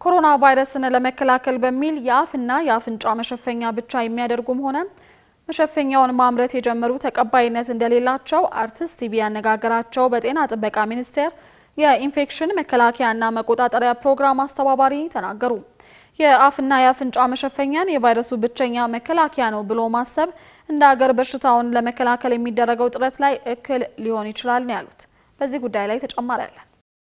ኮሮና ቫይረስን ለመከላከል በሚል የአፍና የአፍንጫ መሸፈኛ ብቻ የሚያደርጉም ሆነ መሸፈኛውን ማምረት የጀመሩ ተቀባይነት እንደሌላቸው አርቲስት ቲቪ ያነጋገራቸው በጤና ጥበቃ ሚኒስቴር የኢንፌክሽን መከላከያና መቆጣጠሪያ ፕሮግራም አስተባባሪ ተናገሩ። የአፍና የአፍንጫ መሸፈኛን የቫይረሱ ብቸኛ መከላከያ ነው ብሎ ማሰብ እንደ ሀገር በሽታውን ለመከላከል የሚደረገው ጥረት ላይ እክል ሊሆን ይችላል ነው ያሉት። በዚህ ጉዳይ ላይ ተጨማሪ አለን።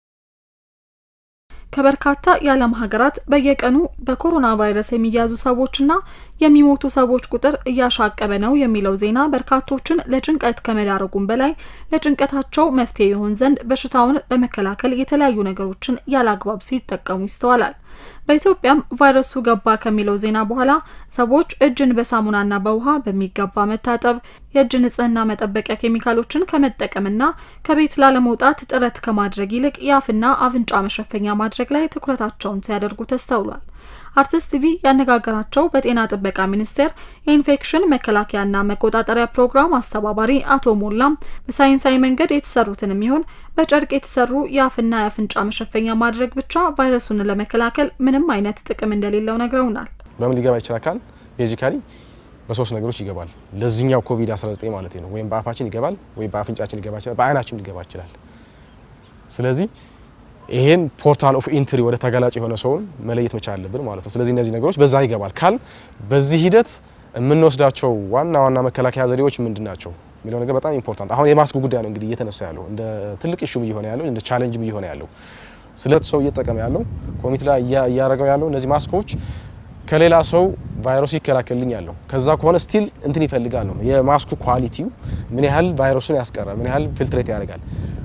ከበርካታ የዓለም ሀገራት በየቀኑ በኮሮና ቫይረስ የሚያዙ ሰዎችና የሚሞቱ ሰዎች ቁጥር እያሻቀበ ነው የሚለው ዜና በርካቶችን ለጭንቀት ከመዳረጉም በላይ ለጭንቀታቸው መፍትሄ ይሆን ዘንድ በሽታውን ለመከላከል የተለያዩ ነገሮችን ያለ አግባብ ሲጠቀሙ ይስተዋላል። በኢትዮጵያም ቫይረሱ ገባ ከሚለው ዜና በኋላ ሰዎች እጅን በሳሙናና በውሃ በሚገባ መታጠብ፣ የእጅ ንጽህና መጠበቂያ ኬሚካሎችን ከመጠቀምና ከቤት ላለመውጣት ጥረት ከማድረግ ይልቅ የአፍና አፍንጫ መሸፈኛ ማድረግ ላይ ትኩረታቸውን ሲያደርጉ ተስተውሏል። አርቲስት ቲቪ ያነጋገራቸው በጤና ጥበቃ ሚኒስቴር የኢንፌክሽን መከላከያና መቆጣጠሪያ ፕሮግራም አስተባባሪ አቶ ሞላም በሳይንሳዊ መንገድ የተሰሩትንም ይሁን በጨርቅ የተሰሩ የአፍና የአፍንጫ መሸፈኛ ማድረግ ብቻ ቫይረሱን ለመከላከል ምንም አይነት ጥቅም እንደሌለው ነግረውናል። በምን ሊገባ ይችላል ካል ቤዚካሊ በሶስት ነገሮች ይገባል። ለዚህኛው ኮቪድ-19 ማለት ነው። ወይም በአፋችን ይገባል፣ ወይም በአፍንጫችን ሊገባ ይችላል፣ በአይናችን ሊገባ ይችላል። ስለዚህ ይሄን ፖርታል ኦፍ ኢንትሪ ወደ ተጋላጭ የሆነ ሰውን መለየት መቻል አለብን ማለት ነው። ስለዚህ እነዚህ ነገሮች በዛ ይገባል ካል በዚህ ሂደት የምንወስዳቸው ዋና ዋና መከላከያ ዘዴዎች ምንድን ናቸው የሚለው ነገር በጣም ኢምፖርታንት። አሁን የማስኩ ጉዳይ ነው እንግዲህ እየተነሳ ያለው እንደ ትልቅ ኢሹም እየሆነ ያለው እንደ ቻሌንጅም እየሆነ ያለው ስለት ሰው እየጠቀመ ያለው ኮሚቴ ላይ እያደረገው ያለው እነዚህ ማስኮች ከሌላ ሰው ቫይረሱ ይከላከልልኝ ያለው ከዛ ከሆነ ስቲል እንትን ይፈልጋል ነው የማስኩ ኳሊቲው ምን ያህል ቫይረሱን ያስቀራል፣ ምን ያህል ፊልትሬት ያደርጋል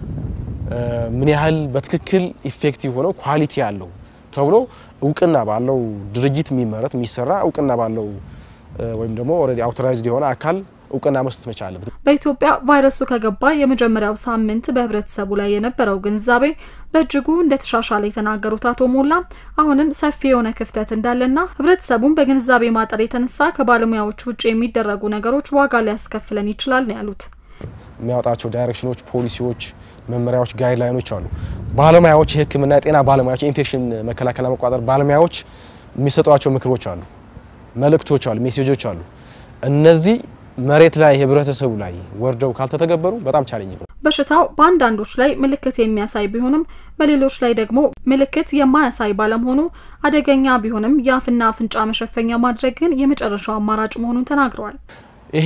ምን ያህል በትክክል ኢፌክቲቭ ሆነው ኳሊቲ ያለው ተብሎ እውቅና ባለው ድርጅት የሚመረት የሚሰራ እውቅና ባለው ወይም ደግሞ ኦልሬዲ አውቶራይዝድ የሆነ አካል እውቅና መስጠት መቻል አለበት። በኢትዮጵያ ቫይረሱ ከገባ የመጀመሪያው ሳምንት በህብረተሰቡ ላይ የነበረው ግንዛቤ በእጅጉ እንደተሻሻለ የተናገሩት አቶ ሞላ አሁንም ሰፊ የሆነ ክፍተት እንዳለና ህብረተሰቡን በግንዛቤ ማጠር የተነሳ ከባለሙያዎች ውጭ የሚደረጉ ነገሮች ዋጋ ሊያስከፍለን ይችላል ነው ያሉት። የሚያወጣቸው ዳይሬክሽኖች፣ ፖሊሲዎች፣ መመሪያዎች፣ ጋይድላይኖች አሉ። ባለሙያዎች፣ የህክምና የጤና ባለሙያዎች፣ የኢንፌክሽን መከላከልና መቆጣጠር ባለሙያዎች የሚሰጧቸው ምክሮች አሉ፣ መልእክቶች አሉ፣ ሜሴጆች አሉ። እነዚህ መሬት ላይ ህብረተሰቡ ላይ ወርደው ካልተተገበሩ በጣም ቻሌንጅ ነው። በሽታው በአንዳንዶች ላይ ምልክት የሚያሳይ ቢሆንም በሌሎች ላይ ደግሞ ምልክት የማያሳይ ባለመሆኑ አደገኛ ቢሆንም የአፍና አፍንጫ መሸፈኛ ማድረግ ግን የመጨረሻው አማራጭ መሆኑን ተናግረዋል። ይሄ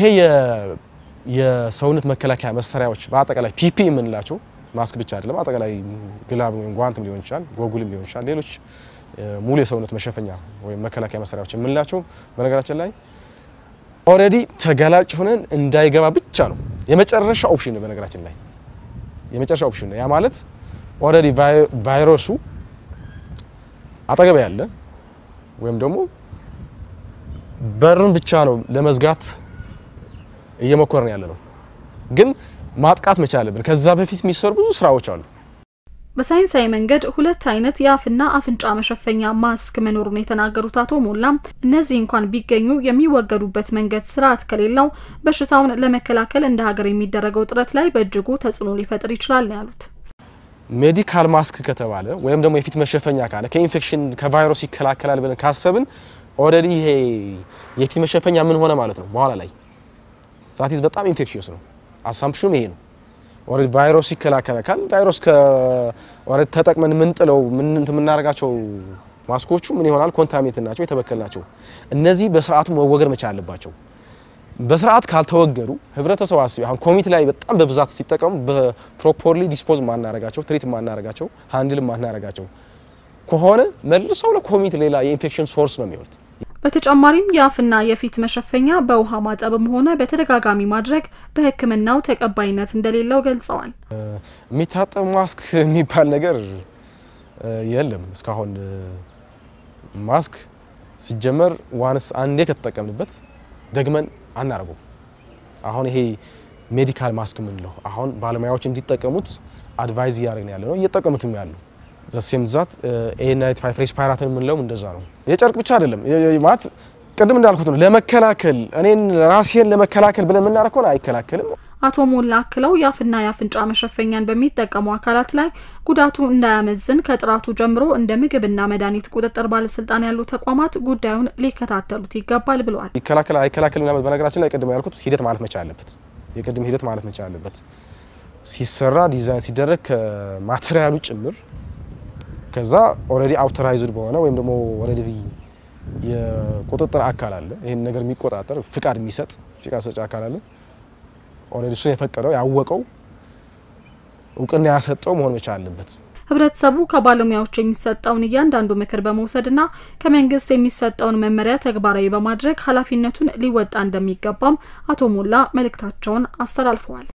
የሰውነት መከላከያ መሳሪያዎች በአጠቃላይ ፒፒ የምንላቸው ማስክ ብቻ አይደለም። አጠቃላይ ግላብ ወይም ጓንትም ሊሆን ይችላል፣ ጎጉልም ሊሆን ይችላል። ሌሎች ሙሉ የሰውነት መሸፈኛ ወይም መከላከያ መሳሪያዎች የምንላቸው በነገራችን ላይ ኦልሬዲ ተጋላጭ ሆነን እንዳይገባ ብቻ ነው የመጨረሻ ኦፕሽን ነው። በነገራችን ላይ የመጨረሻ ኦፕሽን ነው። ያ ማለት ኦልሬዲ ቫይረሱ አጠገብ ያለ ወይም ደግሞ በርን ብቻ ነው ለመዝጋት እየሞከርን ያለ ነው። ግን ማጥቃት መቻል አለብን። ከዛ በፊት የሚሰሩ ብዙ ስራዎች አሉ። በሳይንሳዊ መንገድ ሁለት አይነት የአፍና አፍንጫ መሸፈኛ ማስክ መኖሩን የተናገሩት አቶ ሞላም እነዚህ እንኳን ቢገኙ የሚወገዱበት መንገድ ስርዓት ከሌለው በሽታውን ለመከላከል እንደ ሀገር የሚደረገው ጥረት ላይ በእጅጉ ተጽዕኖ ሊፈጥር ይችላል ነው ያሉት። ሜዲካል ማስክ ከተባለ ወይም ደግሞ የፊት መሸፈኛ ካለ ከኢንፌክሽን ከቫይረስ ይከላከላል ብለን ካሰብን ኦልሬዲ ይሄ የፊት መሸፈኛ ምን ሆነ ማለት ነው በኋላ ላይ ዛቲዝ በጣም ኢንፌክሽየስ ነው። አሳምፕሽኑም ይሄ ነው። ኦልሬዲ ቫይረስ ይከላከላል። ቫይረስ ከኦልሬዲ ተጠቅመን የምንጥለው ምን የምናደርጋቸው ማስኮቹ ምን ይሆናል? ኮንታሚኔት ናቸው፣ የተበከሉ ናቸው። እነዚህ በስርዓቱ መወገድ መቻል አለባቸው። በስርዓት ካልተወገዱ ህብረተሰቡ አስቢ አሁን ኮሚቴ ላይ በጣም በብዛት ሲጠቀሙ በፕሮፖርሊ ዲስፖዝ ማናረጋቸው፣ ትሪት ማናረጋቸው፣ ሃንድል ማናረጋቸው ከሆነ መልሰው ለኮሚቴ ሌላ የኢንፌክሽን ሶርስ ነው የሚሆኑት። በተጨማሪም የአፍና የፊት መሸፈኛ በውሃ ማጠብም ሆነ በተደጋጋሚ ማድረግ በሕክምናው ተቀባይነት እንደሌለው ገልጸዋል። የሚታጠብ ማስክ የሚባል ነገር የለም እስካሁን። ማስክ ሲጀመር ዋንስ አንዴ ከተጠቀምንበት ደግመን አናረገው። አሁን ይሄ ሜዲካል ማስክ የምንለው አሁን ባለሙያዎች እንዲጠቀሙት አድቫይዝ እያደረግን ያለ ነው፣ እየጠቀሙትም ያሉ ዘሴም ዛት ኤ ናይት ፋይቭ ሬስፓይራትን የምንለውም እንደዛ ነው። የጨርቅ ብቻ አይደለም ማለት ቅድም እንዳልኩት ነው ለመከላከል እኔን ራሴን ለመከላከል ብለን የምናደርግ ከሆነ አይከላከልም። አቶ ሞላ አክለው የአፍና የአፍንጫ መሸፈኛን በሚጠቀሙ አካላት ላይ ጉዳቱ እንዳያመዝን ከጥራቱ ጀምሮ እንደ ምግብና መድኃኒት ቁጥጥር ባለስልጣን ያሉ ተቋማት ጉዳዩን ሊከታተሉት ይገባል ብለዋል። ይከላከል አይከላከል ምናምን በነገራችን ላይ ቅድም ያልኩት ሂደት ማለት መቻል አለበት። የቅድም ሂደት ማለት መቻል አለበት። ሲሰራ ዲዛይን ሲደረግ ከማቴሪያሉ ጭምር ከዛ ኦልሬዲ አውቶራይዝድ በሆነ ወይም ደግሞ ኦልሬዲ የቁጥጥር አካል አለ። ይህን ነገር የሚቆጣጠር ፍቃድ የሚሰጥ ፍቃድ ሰጪ አካል አለ። ኦልሬዲ እሱን የፈቀደው ያወቀው እውቅና ያሰጠው መሆን መቻል አለበት። ህብረተሰቡ ከባለሙያዎች የሚሰጠውን እያንዳንዱ ምክር በመውሰድና ከመንግስት የሚሰጠውን መመሪያ ተግባራዊ በማድረግ ኃላፊነቱን ሊወጣ እንደሚገባም አቶ ሞላ መልእክታቸውን አስተላልፈዋል።